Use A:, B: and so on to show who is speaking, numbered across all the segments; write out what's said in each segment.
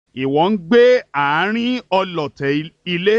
A: ìwọ ń gbé àárín ọlọ̀tẹ̀ ilé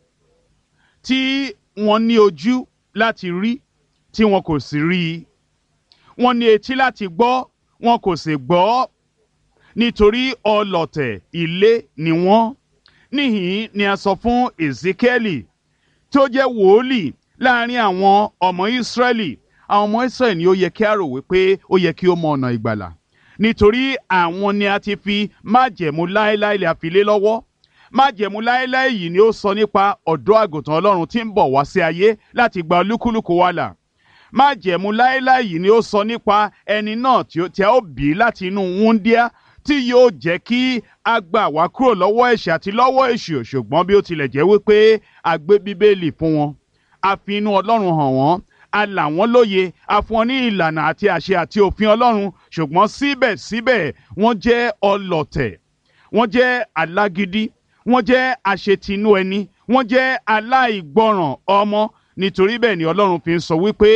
A: tí wọ́n ní ojú láti rí tí wọn kò sì rí i wọ́n ní etí láti gbọ́ wọn kò sì gbọ́ nítorí ọlọ̀tẹ̀ ilé ni wọ́n níhìn ni a sọ fún Ezekieli tó jẹ́ wòólì láàrin àwọn ọmọ Ísírẹ́lì àwọn ọmọ Ísírẹ́lì ni ó yẹ kí a rò wípé ó yẹ kí ó mọ ọ̀nà ìgbàlà nítorí àwọn ni a ti fi májẹ̀mú láéláé lè fi lé lọ́wọ́ májẹ̀mú láéláé yìí ni ó sọ nípa ọ̀dọ́ àgùntàn Ọlọ́run tí ń bọ̀ wá sí ayé láti gba olúkúlùkù wa là májẹ̀mú láéláé yìí ni ó sọ nípa ẹni náà tí a ó bí láti inú wúndíá tí yóò jẹ́ kí a gbà wá kúrò lọ́wọ́ ẹ̀ṣẹ̀ àti lọ́wọ́ èṣù ṣùgbọ́n bí ó tilẹ̀ jẹ́ wípé a gbé bíbélì fún wọn a fi inú Ọlọ́run hàn wọ́n a là wọ́n lóye a fún wọn ní ìlànà àti àṣẹ àti òfin Ọlọ́run ṣùgbọ́n síbẹ̀síbẹ̀ wọ́n jẹ́ ọlọ̀tẹ̀ wọ́n jẹ́ alágídí wọ́n jẹ́ àṣetinú ẹni wọ́n jẹ́ aláìgbọràn ọmọ nítorí bẹ́ẹ̀ ni Ọlọ́run fi ń sọ wípé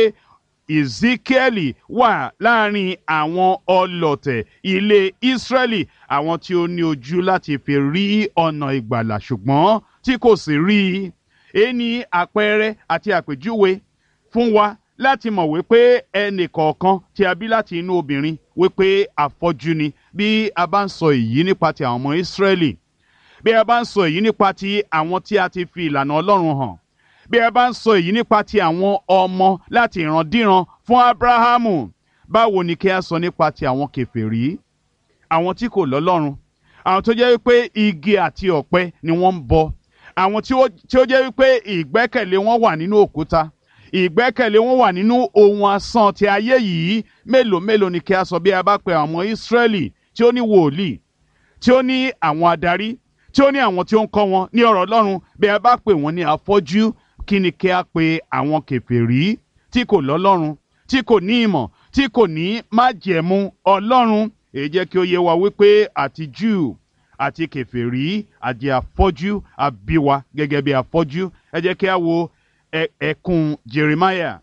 A: Ezekieli wà láàrin àwọn ọlọ̀tẹ̀ ilé Ísírẹ́lì àwọn tí ó ní ojú láti fi rí ọ̀nà ìgbàlà ṣùgbọ́n tí kò sì rí i èyí ni àpẹẹrẹ àti àpèjúwe fún wa láti mọ̀ wípé ẹnì kọ̀ọ̀kan tí a bí láti inú obìnrin wípé afọ́jú ni bí a bá ń sọ èyí nípa ti àwọn ọmọ Ísírẹ́lì bí a bá ń sọ èyí nípa ti àwọn tí a ti fi ìlànà Ọlọ́run hàn bí a bá ń sọ èyí nípa ti àwọn ọmọ láti ìrandíran fún Ábúráhámù báwo ni kí a sọ nípa ti àwọn kèfèrí àwọn tí kò lọ́lọ́run àwọn tó jẹ́ wípé igi àti ọ̀pẹ ni wọ́n ń bọ àwọn tí ó jẹ́ wípé ìgbẹ́kẹ̀lé wọn wà nínú òkúta ìgbẹ́kẹ̀lé wọn wà nínú ohun asán ti ayé yìí mélòó mélòó ni kí a sọ bí a bá pe àwọn Ísírẹ́lì tí ó ní wòlíì tí ó ní àwọn adarí tí ó ní àwọn tí ó ń kọ́ wọn ní ọ̀rọ̀ Ọlọ́run bí a bá pè wọ́n ní afọ́jú kí ni kí a pe àwọn kèfèrí tí kò lọ́lọ́run tí kò ní ìmọ̀ tí kò ní májẹ̀mú Ọlọ́run èyí jẹ́ kí ó yé wa wípé àti Júù àti kèfèrí àti afọ́jú àbíwa gẹ́gẹ́ bí afọ́jú ẹ jẹ́ kí a wo ẹkùn Jeremiah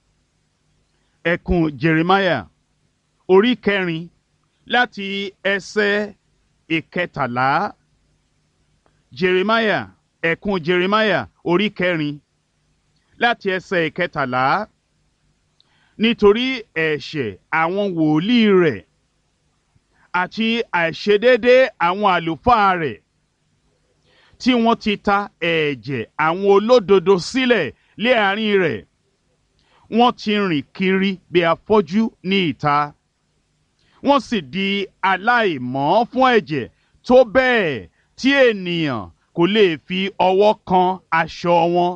A: ẹkùn Jeremiah orí kẹrin láti ẹsẹ̀ ìkẹtàlá Jeremiah ẹkùn Jeremiah orí kẹrin láti ẹsẹ̀ ìkẹtàlá nítorí ẹ̀ṣẹ̀ àwọn wòlíì rẹ̀ àti àìṣedédé àwọn àlùfáà rẹ̀ tí wọ́n ti ta ẹ̀jẹ̀ àwọn olódodo sílẹ̀ lé àárín rẹ̀ wọ́n ti rìn kiri bí afọ́jú ní ìta wọ́n sì di aláìmọ́ fún ẹ̀jẹ̀ tó bẹ́ẹ̀ tí ènìyàn kò lè fi ọwọ́ kan aṣọ wọn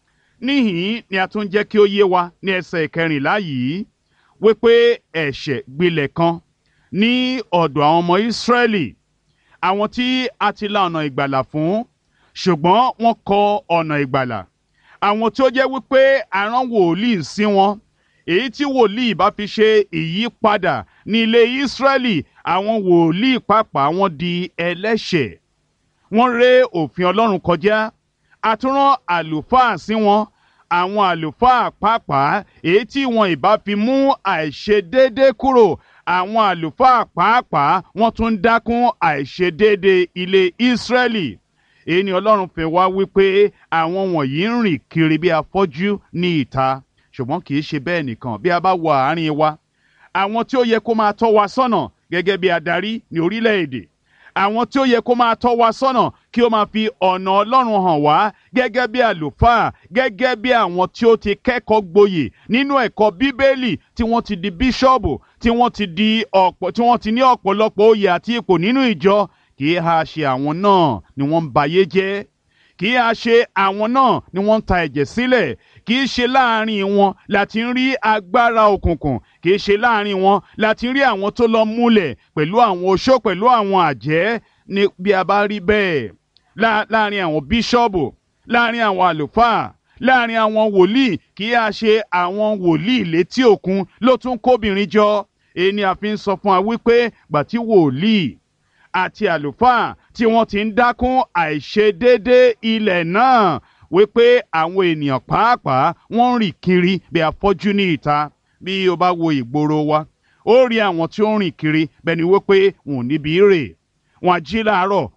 A: níhìn ni a tún jẹ́ kí ó yé wa ní ẹsẹ̀ ìkẹrìnlá yìí wípé ẹ̀ṣẹ̀ gbilẹ̀ kan ní ọ̀dọ̀ àwọn ọmọ Ísírẹ́lì àwọn tí a ti la ọ̀nà ìgbàlà fún ṣùgbọ́n wọ́n kọ ọ̀nà ìgbàlà àwọn tí ó jẹ́ wípé arán wòlíì sí wọn èyí tí wòlíì bá fi ṣe ìyípadà ní ilé Ísírẹ́lì àwọn wòlíì pàápàá wọn di ẹlẹ́ṣẹ̀ wọ́n ré òfin Ọlọ́run kọjá àtúrán àlùfáà sí wọn àwọn àlùfáà pàápàá èyí tí wọn ìbá fi mú àìṣedéédé kúrò àwọn àlùfáà pàápàá wọ́n tún dákún àìṣedéédé ilé Ísírẹ́lì èyí ni Ọlọ́run fi wá wípé àwọn wọ̀nyí ń rìn kiri bí afọ́jú ní ìta ṣùgbọ́n kì í ṣe bẹ́ẹ̀ nìkan bí a bá wọ àárín wa àwọn tí ó yẹ kó máa tọ́ wa sọ́nà gẹ́gẹ́ bí adarí ní orílẹ̀-èdè àwọn tí ó yẹ kó máa tọ́ wa sọ́nà kí ó máa fi ọ̀nà Ọlọ́run hàn wá gẹ́gẹ́ bí àlùfáà gẹ́gẹ́ bí àwọn tí ó ti kẹ́kọ̀ọ́ gboyè nínú ẹ̀kọ́ Bíbélì tí wọ́n ti di bíṣọ́ọ̀bù tí wọ́n ti di ọ̀pọ̀ tí wọ́n ti ní ọ̀pọ̀lọpọ̀ oyè àti ipò nínú ìjọ kì í ha ṣe àwọn náà ni wọ́n ń bayé jẹ́ kì í ha ṣe àwọn náà ni wọ́n ń ta ẹ̀jẹ̀ sílẹ̀ kì í ṣe láàrin wọn láti ń rí agbára òkùnkùn kì í ṣe láàrin wọn láti ń rí àwọn tó lọ múlẹ̀ pẹ̀lú àwọn oṣó pẹ̀lú àwọn àjẹ́ ní bí a bá rí bẹ́ẹ̀ láàrin àwọn bíṣọ́ọ̀bù láàrin àwọn àlùfáà láàrin àwọn wòlíì kì í ha ṣe àwọn wòlíì létí òkun ló tún kóbìnrin jọ èyí ni a fi ń sọ fún wa wípé gbàtí wòlíì àti àlùfáà tí wọ́n ti ń dákún àìṣedéédé ilẹ̀ náà wípé àwọn ènìyàn pàápàá wọ́n ń rìn kiri bí afọ́jú ní ìta bí o bá wo ìgboro wa ó rí àwọn tí ó ń rìn kiri bẹ́ẹ̀ ni wípé wọn ò níbi rè wọn á jí láàárọ̀